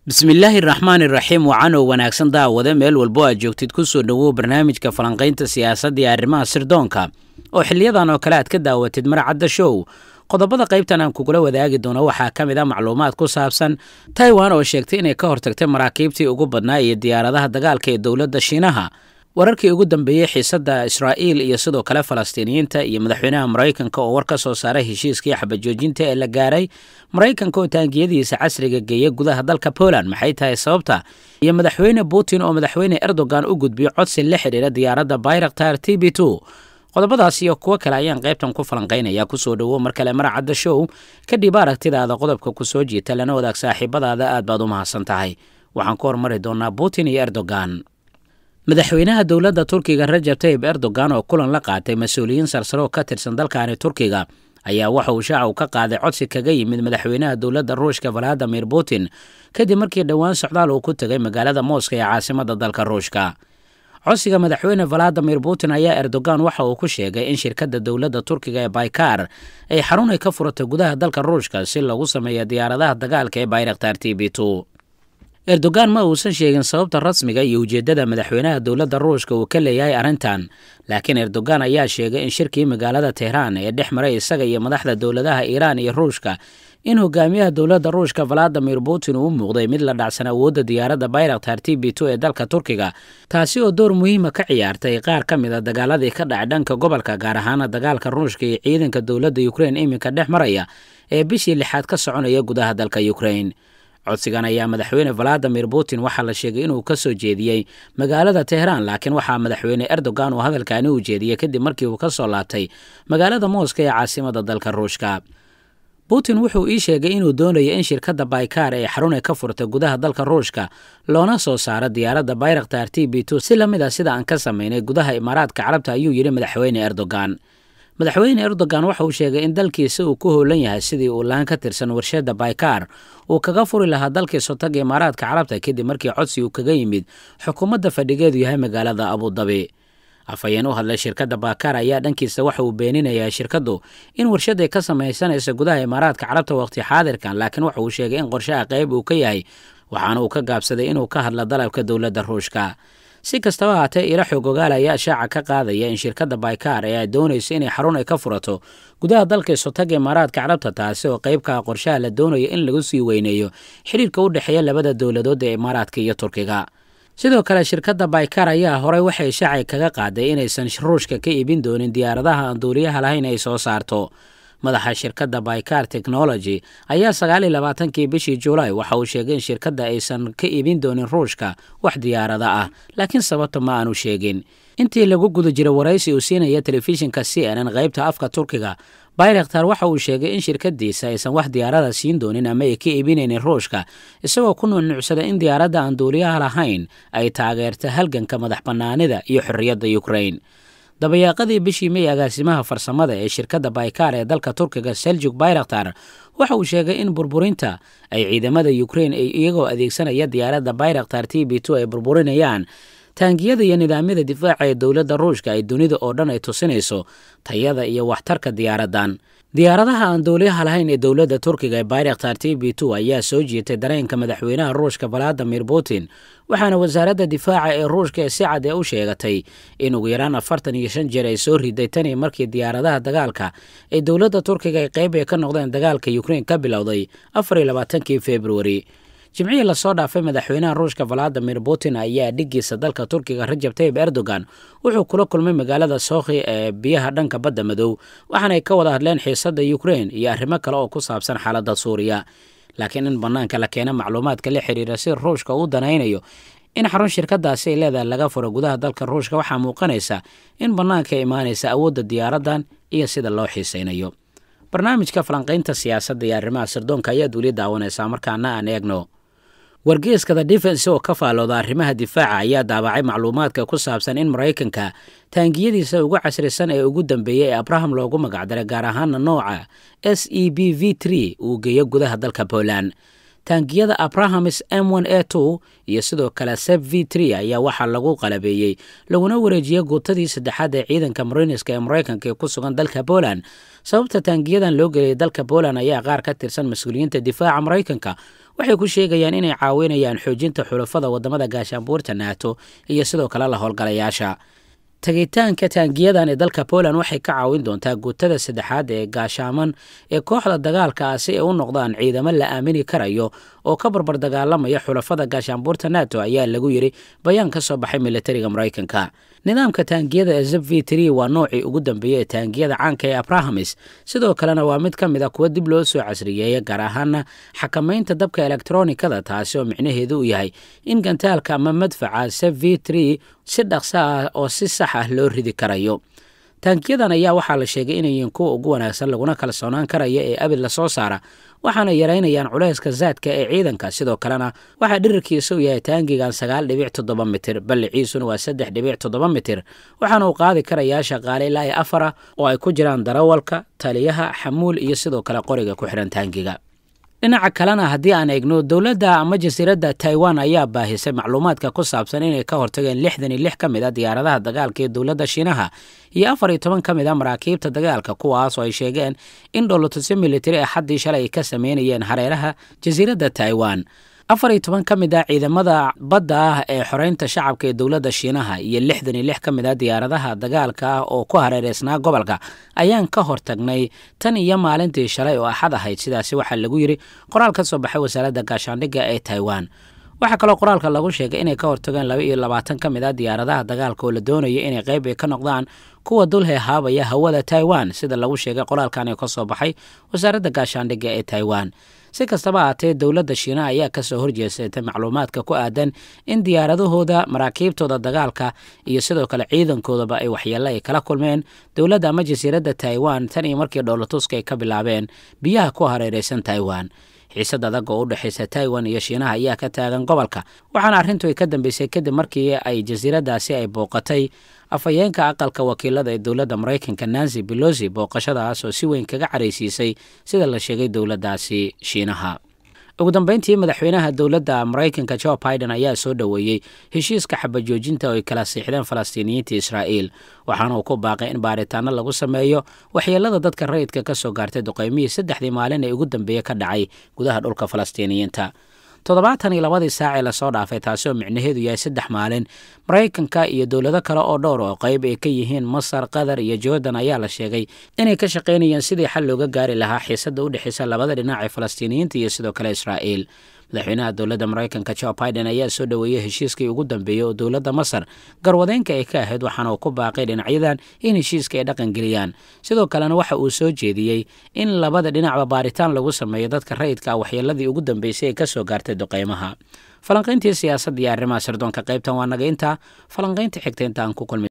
bismillaahi raxmaani raxiim wacanow wanaagsan daawade meel walbo aad joogtid ku soo dhowow barnaamijka falanqaynta siyaasadda iyo arrimaha sirdoonka oo xiliyadan oo kale aad ka daawatid maracadda show qodobada qaybtan aan kugula wadaagi doono waxaa ka mid a macluumaad ku saabsan taiwan oo sheegtay inay ka hortagtay maraakiibtii ugu badnaa iyo diyaaradaha dagaalka ee dowladda shiinaha wararkii ugu dambeeyey xiisadda israa'iil iyo sidoo kale falastiiniyiinta iyo madaxweynaha maraykanka oo war ka soo saaray heshiiskii xabajoojinta ee la gaaray maraykanka oo taangiyadiisa casriga geeya gudaha dalka poland maxay tahay sababta iyo madaxweyne putin oo madaxweyne erdogan u gudbiyo codsi la xidhiira diyaaradda bayraktar t b two qodobadaas iyo kuwo kale ayaan qaybtan ku falanqaynaya kusoo dhowow mar kale maracadda show kadib aragtidaada qodobka ku soo jiita lana wadaag saaxiibadaada aad baad u mahadsan tahay waxaan ku hormari doonaa putin iyo erdogan madaxweynaha dowladda turkiga rajab tayib erdogan oo kulan la qaatay mas-uuliyiin sarsare oo ka tirsan dalkaani turkiga ayaa waxa uu shaacu ka qaaday codsi kaga yimid madaxweynaha dowladda ruushka valadimir putin kadib markii dhowaan socdaal uu ku tegay magaalada mooska ee caasimada dalka ruushka codsiga madaxweyne valadimir putin ayaa erdogan waxa uu ku sheegay in shirkadda dowladda turkiga ee baykar ay xarun ay ka furatay gudaha dalka ruushka si lagu sameeya diyaaradaha dagaalka ee bayraktar t b two erdogan ma uusan sheegin sababta rasmiga iyo ujeeddada madaxweynaha dowladda ruushka uu ka leeyahay arrintan laakiin erdogan ayaa sheegay in shirkii magaalada tehraan ee dhex maray isaga iyo madaxda dowladaha iiraan iyo ruushka in hogaamiyaha dowladda ruushka valadimir putin uu muuqday mid la dhacsan awoodda diyaaradda bayraktar t b two ee dalka turkiga taasi oo door muhiima ka ciyaartay qaar ka mid a dagaaladii ka dhacay dhanka gobolka gaar ahaana dagaalka ruushka iyo ciidanka dowladda ukrein iminka dhex maraya ee bishii lixaad ka soconaya gudaha dalka ukrein codsigan ayaa madaxweyne valadimir putin waxaa la sheegay inuu ka soo jeediyey magaalada tehraan laakiin waxaa madaxweyne erdogan uu hadalkaani u jeediyey kadib markii uu ka soo laabtay magaalada mooska ee caasimada dalka ruushka putin wuxuu ii sheegay inuu doonayo in shirkadda baykar ee xarunay ka furtay gudaha dalka ruushka loona soo saaro diyaaradda bayraktar t b two si la mid a sida aan ka samaynay gudaha imaaraadka carabta ayuu yidhi madaxweyne erdogan madaxweyne erdogan waxa uu sheegay in dalkiisa uu ku howlan yahay sidii uu laan ka tirsan warshadda baykar uu kaga furi lahaa dalkii sotaga imaaraadka carabta kadib markii codsi uu kaga yimid xukuumadda fadhigeedu yahay magaalada abudabi afhayeen u hadlay shirkadda baykar ayaa dhankiisa waxa uu beeninayaa shirkaddu in warshaday ka samaysanaysa gudaha imaaraadka carabta waqti xaadirkan laakiin waxa uu sheegay in qorshaha qayb uu ka yahay waxaana uu ka gaabsaday inuu ka hadla dalabka dowladda ruushka si kastaba haatee ila xoog ogaal ayaa shaaca ka qaadaya in shirkadda baykar ee ay doonayso inay xarun ay ka furato gudaha dalka sotaga imaaraadka carabta taasi oo qaybkaa qorshaha la doonayo in lagu sii weyneeyo xidhiirka u dhexeeya labada dowladood ee imaaraadka iyo turkiga sidoo kale shirkadda baykar ayaa horey waxay shaacay kaga qaaday inaysan ruushka ka iibin doonin diyaaradaha aan duuliyaha lahayn ay soo saarto madaxa shirkadda baykar technology ayaa sagaaliyo labaatankii bishii julaay waxa uu sheegay in shirkadda aysan ka iibin doonin ruushka wax diyaarada ah laakiin sababta ma aanu sheegin intii lagu guda jira waraysi uu siinaya telefishinka c n n qaybta afka turkiga bayraktar waxa uu sheegay in shirkadiisa aysan wax diyaarada siin doonin ama ay ka iibinaynin ruushka isagoo ku nuunuucsada in diyaaradda aan duuliyaha lahayn ay taageerta halganka madax bannaanida iyo xorriyadda ukrain dabayaaqadii bishii may agaasimaha farsamada ee shirkadda baykar ee dalka turkiga seljuk bayraktar waxa uu sheegay in burburinta ay ciidamada ukrein ay iyagoo adeegsanaya diyaaradda bayraktar t b two ay burburinayaan taangiyada iyo nidaamyada difaaca ee dowladda ruushka ay dunida oo dhan ay tusinayso tayada iyo waxtarka diyaaraddan diyaaradaha aan dowliyaha lahayn ee dowladda turkiga ee bayraktar t b two ayaa soo jiitay dareenka madaxweynaha ruushka valadimir putin waxaana wasaaradda difaaca ee ruushka ee si cad ee u sheegatay in ugu yaraan afartan iyo shan jeer ay soo riday tanii markii diyaaradaha dagaalka ee dowladda turkiga ay qayb ay ka noqdeen dagaalka ukrein ka bilowday afar iyo labaatankii februari jimcihii lasoo dhaafay madaxweynaha ruushka valadimir putin ayaa dhigiisa dalka turkiga rajab tayib erdogan wuxuu kula kulmay magaalada sookhi ee biyaha dhanka badda madow waxaanay ka wada hadleen xiisadda ukrein iyo arrimo kale oo ku saabsan xaaladda suuriya laakiin in bannaanka la keena macluumaadka la xiriira si ruushka uu danaynayo in xarun shirkadaasi ay leedahay laga furo gudaha dalka ruushka waxaa muuqanaysa in bannaanka imaanaysa awoodda diyaaraddan iyo sida loo xiisaynayo barnaamijka falanqaynta siyaasadda iyo arrimaha sirdoonka ayaad weli daawanaysaa markaana aan eegno wargeeska the defense oo ka faalooda arrimaha difaaca ayaa daabacay macluumaadka ku saabsan in maraykanka taangiyadiisa ugu casrisan ee ugu dambeeyey ee abraham loogu magacdaray gaar ahaana nooca s e b v tree uu geeyo gudaha dalka poland taangiyada abrahamis m n a two iyo sidoo kale seb v tree ayaa waxaa lagu qalabeeyey laguna wareejiyey guutadii saddexaad ee ciidanka mariniska ee maraykanka ee ku sugan dalka poland sababta taangiyadan loo geliyay dalka poland ayaa qaar ka tirsan mas-uuliyiinta difaaca maraykanka waxay ku sheegayaan inay caawinayaan xoojinta xulafada wadamada gaashaanbuurta naato iyo sidoo kale la howlgalayaasha tagitaanka taangiyadan ee dalka poland waxay ka caawin doontaa guutada saddexaad ee gaashaaman ee kooxda dagaalka ah si ay u noqdaan ciidamo la aamini karayo oo ka barbar dagaalamaya xulafada gaashaanbuurta nato ayaa lagu yidhi bayaan ka soo baxay militariga maraykanka nidaamka taangiyada ee zeb v tree waa noocii ugu dambeeyey ee taangiyada caanka ee abrahamis sidoo kalena waa mid ka mid a kuwa dib loo soo casriyeeya gaar ahaana xakamaynta dabka elektronikada taasi oo micnaheedu uu yahay in gantaalka ama madfaca zeb v tree si dhaqso ah oo si sax ah loo ridi karayo taankiyadan ayaa waxaa la sheegay inay yihiin kuwa ugu wanaagsan laguna kalsoonaan karaya ee abid lasoo saara waxaana yaraynayaan culayska zaadka ee ciidanka sidoo kalena waxaa dhirirkiisa u yahay taangigan sagaal dhibic toddoba mitir balliciisuna waa saddex dhibic toddoba mitir waxaana uu qaadi karayaa shaqaale ilaa iyo afara oo ay ku jiraan darawalka taliyaha xamuul iyo sidoo kale qoriga ku xidhan taangiga dhinaca kalena haddii aan eegno dowladda ama jasiiradda taiwan ayaa baahisay macluumaadka ku saabsan inay ka hortageen lixdan iyo lix ka mid a diyaaradaha dagaalka ee dowladda shiinaha iyo afar iyo toban ka mid a maraakiibta dagaalka kuwaas oo ay sheegeen in dholotusyo militari ah xaddii shalay ay ka sameynayeen hareeraha jasiiradda taiwan afar iyo toban ka mid ah ciidamada badda ah ee xoreynta shacabka ee dowladda shiinaha iyo lixdan iyo lix ka mid ah diyaaradaha dagaalka ah oo ku hareereysnaa gobolka ayaan ka hortagnay tan iyo maalintii shalay oo axad ahayd sidaasi waxaa lagu yidhi qoraal ka soo baxay wasaaradda gaashaandhigga ee taiwan waxaa kaloo qoraalka lagu sheegay inay ka hortageen laba iyo labaatan ka mid ah diyaaradaha dagaalka oo la doonaya inay qayb ay ka noqdaan kuwa dulhe haabaya hawada taiwan sida lagu sheegay qoraalkan ee ka soo baxay wasaaradda gaashaandhigga ee taiwan si kastaba ahaatee dowladda shiinaha ayaa kasoo horjeesatay macluumaadka ku aadan in diyaaradahooda maraakiibtooda dagaalka iyo sidoo kale ciidankoodaba ay waxyeelo ay kala kulmeen dowladda ama jasiiradda taiwan tan iyo markii dhoolatuska ay ka bilaabeen biyaha ku hareereysan taiwan xiisad adag oo u dhexaysa taiwan iyo shiinaha ayaa ka taagan gobolka waxaana arrintu ay ka dambeysay kadib markii ay jasiiraddaasi ay booqatay afhayeenka aqalka wakiilada ee dowladda maraykanka nancy belosi booqashadaas oo si weyn kaga caraysiisay sida la sheegay dowladdaasi shiinaha ugu dambeyntii madaxweynaha dowladda maraykanka jo biden ayaa soo dhoweeyey heshiiska xabajoojinta oo ay kala siixdeen falastiiniyiinta israa'iil waxaana uu ku baaqay in baaritaano lagu sameeyo waxyeelada dadka rayidka ka soo gaartay duqaymihii saddexdii maalin ee ugu dambeeye ka dhacay gudaha dhulka falastiiniyiinta toddobaatan iyo labadii saacee lasoo dhaafay taasi oo micnaheedu yahay saddex maalin maraykanka iyo dowlado kale oo dhowr oo qayb ay ka yihiin masar qatar iyo jordan ayaa la sheegay inay ka shaqaynayeen sidii xal looga gaari lahaa xiisadda u dhexaysa labada dhinac ee falastiiniyiinta iyo sidoo kale israa'iil madaxweynaha dowladda maraykanka jo biden ayaa soo dhoweeyey heshiiskii ugu dambeeyey oo dowladda masar garwadeenka ay ka ahayd waxaana uu ku baaqay dhinacyadan in heshiiska ay dhaqan geliyaan sidoo kalena waxa uu soo jeediyey in labada dhinacba baaritaan lagu sameeyo dadka rayidka ah waxyeeladii ugu dambeysay ee ka soo gaartay duqaymaha falanqayntii siyaasadda iyo arrimaha sirdoonka qaybtan waa naga intaa falanqaynta xigta inta aan ku kulmi